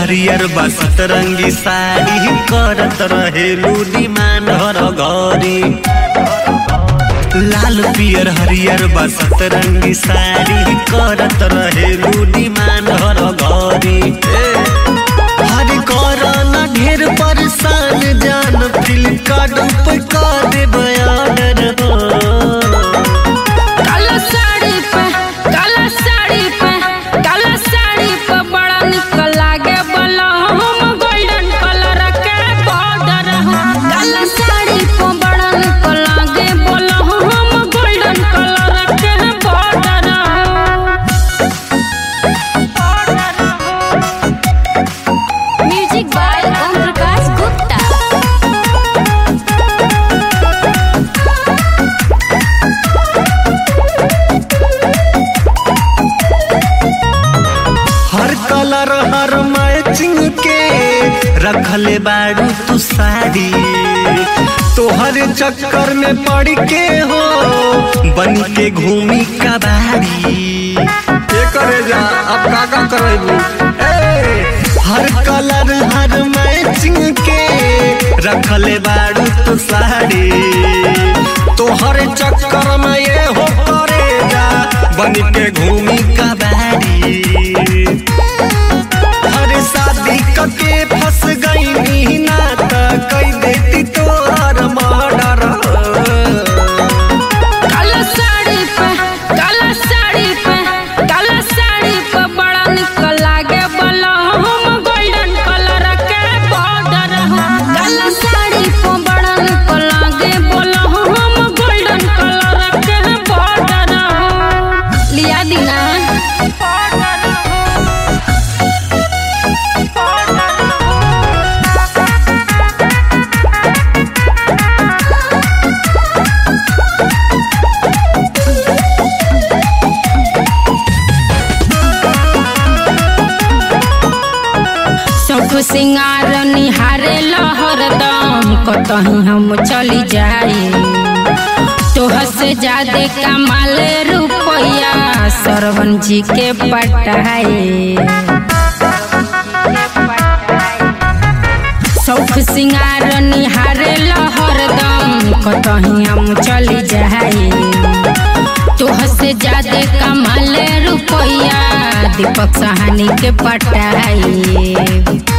हरियर बसत रंगी साड़ी करत रहेलू डिमांड हर घरी लाल पियर हरियर बसत रंगी साड़ी करत रहेलू डिमांड हर घरी हर करन ढेर परेशान जान फ्लिपकार्ट पे कर दे बयान काला साड़ी पे काला साड़ी पे काला साड़ी पे बड़ा निक लागे बला हम गोल्डन कलर के बॉर्डर काला साड़ी पे बड़ा निक लागे बला हम गोल्डन कलर के border music by Om Prakash Gupta हर कलर हर मैचिंग के रखले बाड़ू तू साड़ी तोहर चक्कर में पड़ के हो बन के घूमी कबाड़ी ये करे जा अब का का करेबू हर कलर हर मैचिंग के रखले बाड़ू तू साड़ी तोहर चक्कर में ये हो करे जा बन के घूमी कबाड़ी हर शादी कके फंस गई ना त कई देती तोहर मर्डर काला साड़ी पे काला साड़ी पे काला साड़ी पे बड़ा निक लागे बला हम गोल्डन कलर के बॉर्डर काला साड़ी पे बड़ा निक लागे बला हम गोल्डन कलर के बॉर्डर लिया दीना सब सिंगार निहारे लहरदम कतही हम चली जाई तोह से ज्यादा कमाल रुपया सरवन जी के पटाए सौख सिंगार निहारे लहरदम कतही हम चली जाई तोह से ज्यादा कमाल रुपया दीपक सहानी के पटाई